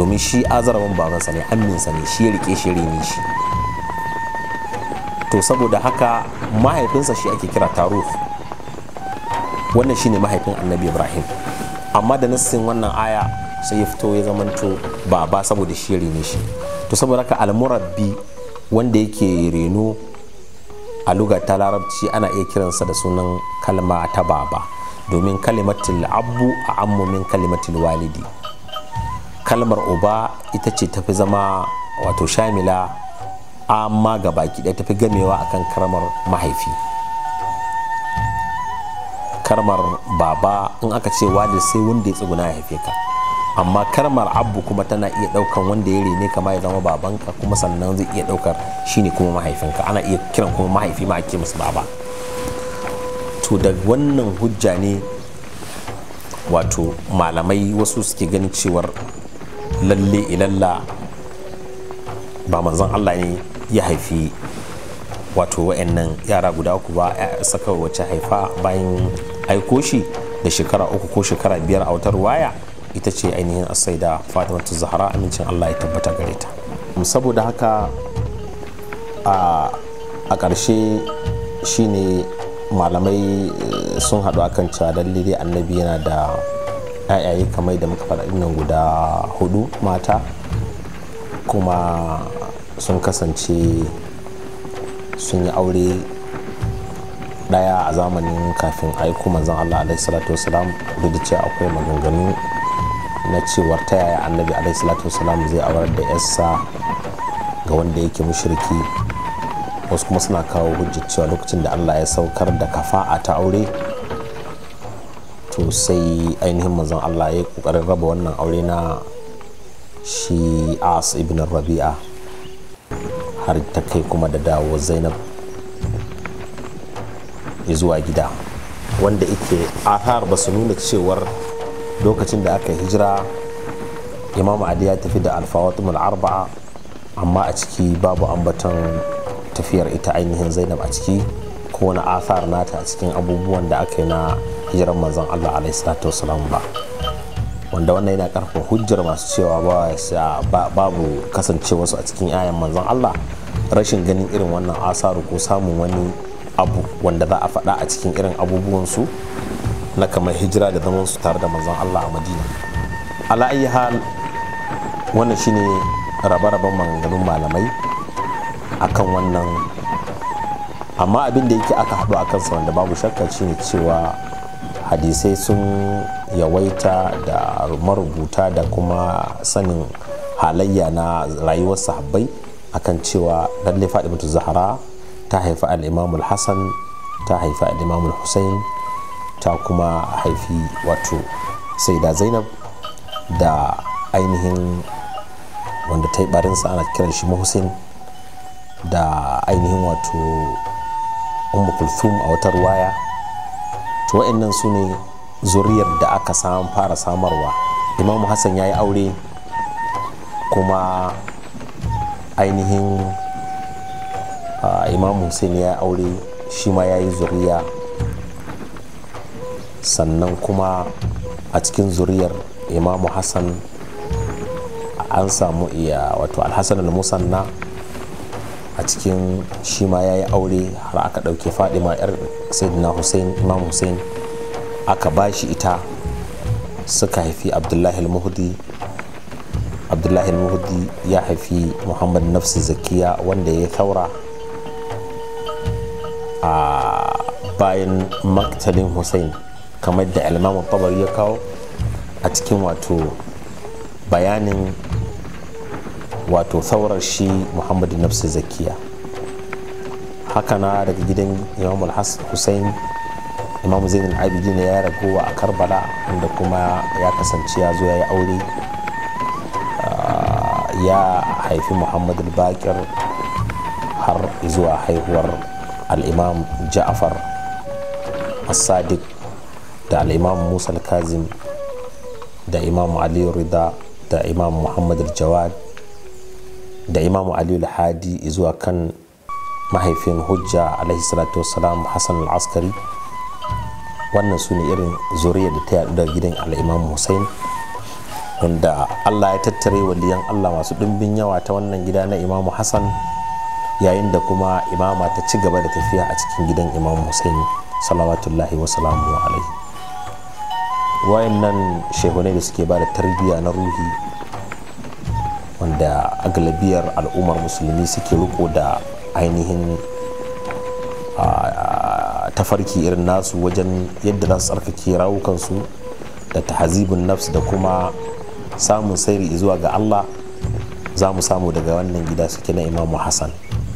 domin shi azarawan babansa ne amminsa ne shi ya rike shi rene shi to saboda haka mahaifinsa shi ake kira taruf wannan shine mahaifin annabi ibrahim amma da nassin wannan aya sai ya fito ya zamanto baba saboda shi ya rene shi to saboda haka almurabbi wanda yake reno a lugar ta larabci ana iya kiransa da sunan kalma ta baba domin kalimatul abu a ammumin kalimatul walidi kalmar uba ita ce tafi zama wato shamila amma ga baki ɗaya tafi gamewa akan kalmar mahaifi kalmar baba in aka ce walid sai wanda ya tsuguna ya haife ka amma kalmar abu kuma tana iya ɗaukan wanda ya rene kama ya zama babanka kuma sannan zai iya ɗaukar shine kuma mahaifinka ana iya kiran kuma mahaifi ma ake masa baba to da wannan hujja ne wato malamai wasu suke ganin cewar lalle ilalla ba manzon Allah ne ya haifi wato wa'annan yara guda uku ba saka wacce haifa bayan aiko shi da shekara uku ko shekara biyar a wata ruwaya ita ce ainihin asaida fatimatu zahra amincin Allah ya tabbata gare ta saboda haka a ƙarshe shine malamai sun haɗu akan cewa lalle dai annabi yana da yayaye kamar da muka faɗa nan guda hudu mata kuma sun kasance sun yi aure ɗaya a zamanin kafin aiko manzon Allah alaihi salatu wasalam duk da cewa akwai maganganu na cewar ta yaya annabi alaihi salatu wasalam zai aurar da yarsa ga wanda yake mushriki wasu kuma suna kawo hujjar cewa lokacin da Allah ya saukar da kafa'a ta aure to sai ainihin manzon Allah ya kokarin raba wannan aure na shi as ibn rabi'a har ta kai kuma da dawo zainab zuwa gida wanda ike athar ba su nuna cewar lokacin da aka hijira imam ali ya tafi da alfawatumul arba'a amma a ciki babu ambaton tafiyar ita ainihin zainab a ciki ko wani athar nata a cikin abubuwan da aka yi na hijirar manzon allah alaihi salatu wasalam ba wanda wannan yana karfafa hujjar masu cewa babu kasancewarsu a cikin ayan manzon allah rashin ganin irin wannan asaru ko samun wani abu wanda za a faɗa a cikin irin abubuwansu na kamar hijira da zaman su tare da manzon allah a madina ala ayi hal wannan shine rabe-raben maganganun malamai akan wannan amma abin da yake aka haɗu a kansa wanda babu shakka shine cewa hadisai sun yawaita da marubuta da kuma sanin halayya na rayuwar sahabbai akan cewa lalle fadimatu zahara ta haifi al'imam hassan ta haifi al'imam hussein ta kuma haifi wato saida zainab da ainihin wanda ta yi barinsa ana kiran shi hussein da ainihin wato ummu kulthum a wata ruwaya to wa'annan su ne zuriyar da aka samu fara samarwa imamu hassan ya yi aure kuma ainihin imamu hussein ya yi aure shi ma ya yi zuriya sannan kuma a cikin zuriyar imamu hassan an samu iya wato alhassan al-musanna a cikin shi ma ya yi aure har aka ɗauke fadima yar sayyidina hussein imam hussein aka ba shi ita suka haifi abdullahi al-muhdi abdullahi al-muhdi ya haifi muhammad nafsi zakiya wanda ya taura a bayan maktalin hussein kamar da almamun tabar ya kawo a cikin wato bayanin wato saurar shi muhammadu nafsi zakiya haka na daga gidan imam hussein imam zainul abidin ya ragowa a karbala wanda kuma ya kasance ya zo ya yi aure ya haifi muhammadu bakir har zuwa haihuwar al'imam ja'afar as-sadiq da al'imam musa al-kazim da imam aliyu rida da imam muhammad al-jawad da imamu aliyu hadi zuwa kan mahaifin hujja alaihi salatu wassalam hassan al-askari wannan su ne irin zuriya da ta yadu da gidan al'imam hussein wanda allah ya tattare waliyan allah masu ɗimbin yawa ta wannan gida na imamu hassan yayin da kuma imama ta ci gaba da tafiya a cikin gidan imamu husaini salawatullahi wa salamu alaihi wayannan shehunai da suke ba da tarbiyya na ruhi wanda agalabiyar al'ummar musulmi suke riko da ainihin tafarki irin nasu wajen yadda za su tsarkake rawukansu da tahazibin nafs da kuma samun sairi zuwa ga allah za mu samu daga wannan gida suke na imamu hassan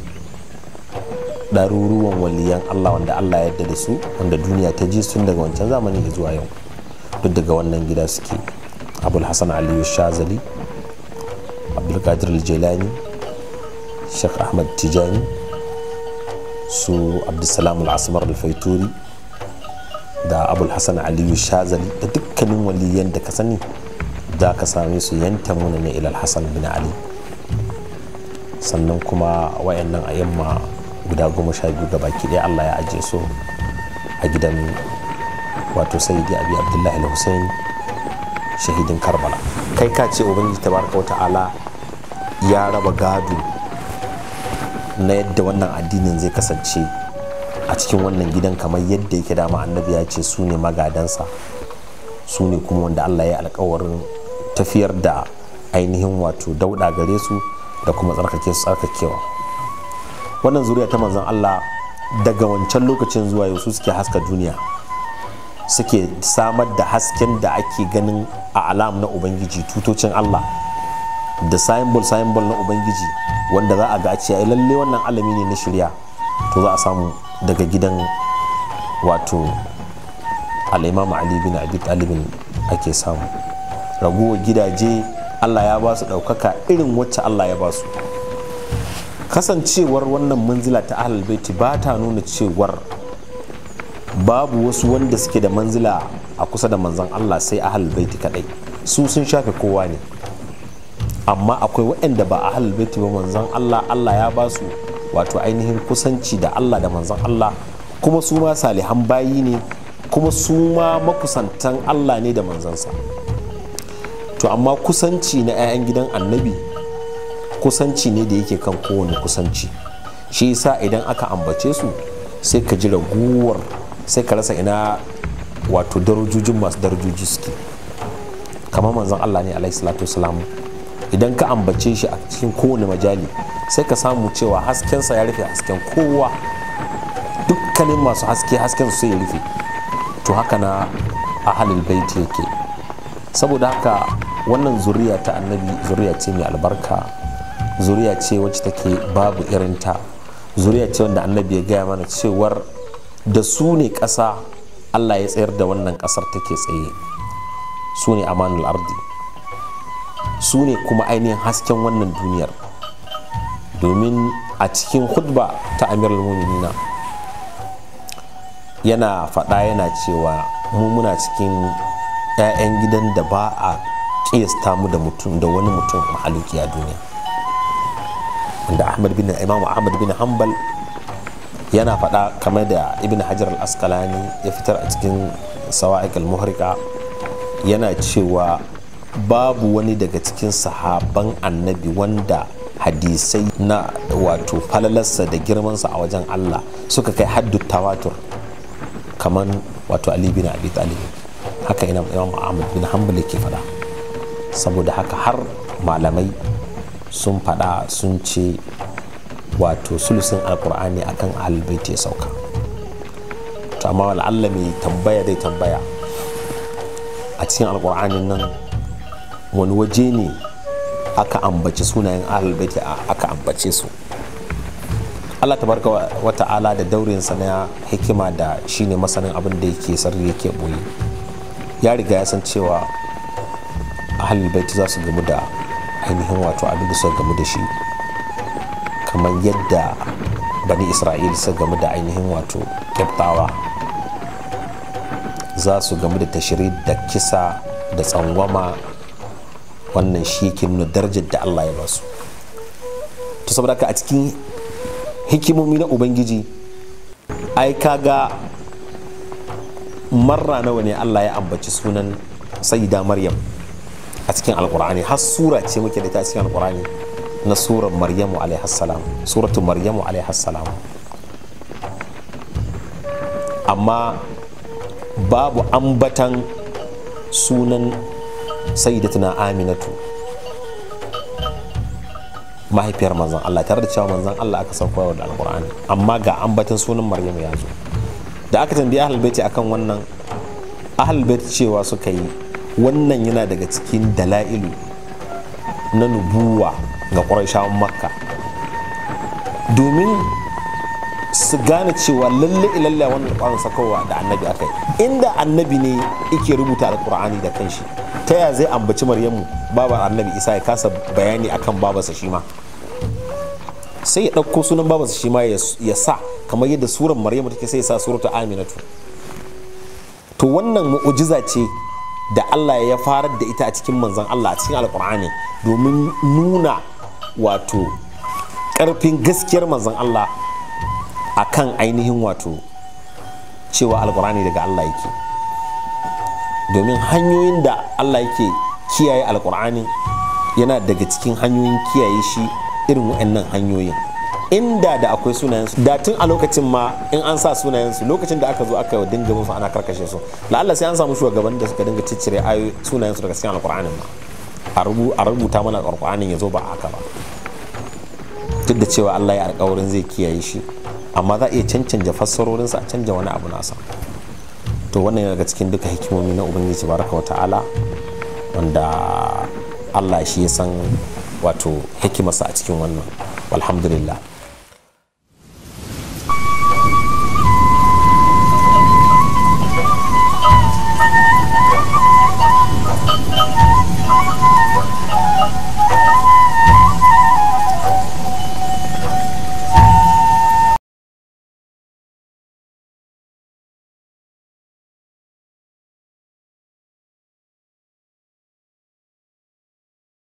ɗaruruwan waliyan allah wanda allah ya yarda da su wanda duniya ta ji sun daga wancan zamani zuwa yau duk daga wannan gida suke abul hassan aliyu shazali abdulkadir jelani sheikh ahmad tijani su abdulsalam al-asmar al-faituri da abul hassan aliyu shazali da dukkanin waliyan da ka sani za ka same su yanta muna ne ilal hassan bin ali sannan kuma wayannan ayyamma guda goma sha biyu ga baki ɗaya allah ya ajiye su a gidan wato sayyidi abi abdullahi al-hussein shahidin karbala kai ka ce ubangiji tabaraka wa ta'ala ya raba gado na yadda wannan addinin zai kasance a cikin wannan gidan kamar yadda yake dama annabi ya ce su ne magadansa su ne kuma wanda allah ya alkawarin tafiyar da ainihin wato dauda gare su da kuma tsarkake su tsarkakewa wannan zuriya ta manzon allah daga wancan lokacin zuwa yau su suke haska duniya suke samar da hasken da ake ganin a alam na ubangiji tutocin allah da symbol symbol na ubangiji wanda za a ga a ce ai lalle wannan alami ne na shirya to za a samu daga gidan wato al'imam ali bin abi talibin ake samu raguwar gidaje allah ya ba su ɗaukaka irin wacce allah ya ba su kasancewar wannan manzila ta ahlul baiti ba ta nuna cewar babu wasu wanda suke da manzila a kusa da manzan allah sai ahlul baiti kadai su sun shafe kowa ne amma akwai waɗanda ba ahlul baiti ba manzan allah allah ya ba su wato ainihin kusanci da allah da manzan allah kuma su ma salihan bayi ne kuma su ma makusantan allah ne da manzansa to amma kusanci na 'ya'yan gidan annabi kusanci ne da yake kan kowane kusanci shi yasa idan aka ambace su sai ka ji raguwar sai ka rasa ina wato darajojin masu darajoji suke kamar manzon allah ne alaihi salatu wasalam idan ka ambace shi a cikin kowane majali sai ka samu cewa haskensa ya rufe hasken kowa dukkanin masu haske hasken su sai ya rufe to haka na ahalul baiti yake saboda haka wannan zuriya ta annabi zuriya ce mai albarka zuriya ce wacce take babu irinta zuriya ce wanda annabi ya gaya mana cewar da su ne ƙasa allah ya tsayar da wannan ƙasar take tsaye su ne amanul ardi su ne kuma ainihin hasken wannan duniyar domin a cikin hudba ta amirul muminina yana faɗa yana cewa mu muna cikin 'ya'yan gidan da ba a ƙiyasta mu da mutum da wani mutum mahaluki a duniya wanda ahmad bin imam ahmad bin hanbal yana faɗa kamar da ibn hajar al-asqalani ya fitar a cikin sawa'iq al-muhrika yana cewa babu wani daga cikin sahaban annabi wanda hadisai na wato falalarsa da girmansa a wajen Allah suka kai haddu tawatur kamar wato Ali bin Abi Talib haka ina Imam Ahmad bin Hanbal yake faɗa saboda haka har malamai sun faɗa sun ce wato sulusin alkur'ani akan ahlulbaiti ya sauka to amma Allah mai tambaya dai tambaya a cikin alkur'anin nan wani waje ne aka ambaci sunayen ahlulbaiti aka ambace su Allah tabarka wa ta'ala da daurinsa na hikima da shine masanin abin da yake sarri yake boye ya riga ya san cewa ahlulbaiti za su gamu da ainihin wato abin da suka gamu da shi kamar yadda bani isra'il suka gamu da ainihin wato kyaftawa za su gamu da tashiri da kisa da tsangwama wannan shi ke nuna darajar da Allah ya ba su to saboda ka a cikin hikimomi na ubangiji ai kaga marra nawa ne Allah ya ambaci sunan sayyida maryam a cikin alkur'ani har sura ce muke da ita a cikin alkur'ani na surar maryamu alaihassalam suratu maryamu alaihassalam amma babu ambatan sunan sayyidatuna aminatu mahaifiyar manzan Allah tare da cewa manzan Allah aka sauko da alkur'ani amma ga ambatan sunan maryamu ya zo da aka tambayi ahlul baiti akan wannan ahlul baiti cewa suka yi wannan yana daga cikin dala'ilu na nubuwa ga ƙwarishawan makka domin su gane cewa lalle ilalla wannan ƙwarin sakowa da annabi aka yi inda annabi ne yake rubuta alƙur'ani da kanshi ta ya zai ambaci maryamu babar annabi isa ya kasa bayani akan babarsa shi ma sai ya ɗauko sunan babarsa shi ma ya sa kamar yadda surar maryamu take sai ya sa suratu aminatu to wannan mu'ujiza ce da Allah ya farar da ita a cikin manzan Allah a cikin alkur'ani domin nuna wato ƙarfin gaskiyar manzan Allah a kan ainihin wato cewa alkur'ani daga Allah yake domin hanyoyin da Allah yake kiyaye alkur'ani yana daga cikin hanyoyin kiyaye shi irin waɗannan hanyoyin inda da akwai sunayensu da tun a lokacin ma in an sa sunayensu lokacin da aka zo aka dinga musu ana karkashe su la'alla sai an samu shugaban da suka dinga ciccire ayoyi sunayensu daga cikin alkur'anin ma a rubuta mana alkur'anin ya zo ba haka ba duk da cewa Allah ya alkawarin zai kiyaye shi amma za a iya cancanta fassarorinsa a canja wani abu nasa to wannan yana daga cikin duka hikimomi na ubangiji baraka wa ta'ala wanda Allah shi ya san wato hikimarsa a cikin wannan alhamdulillah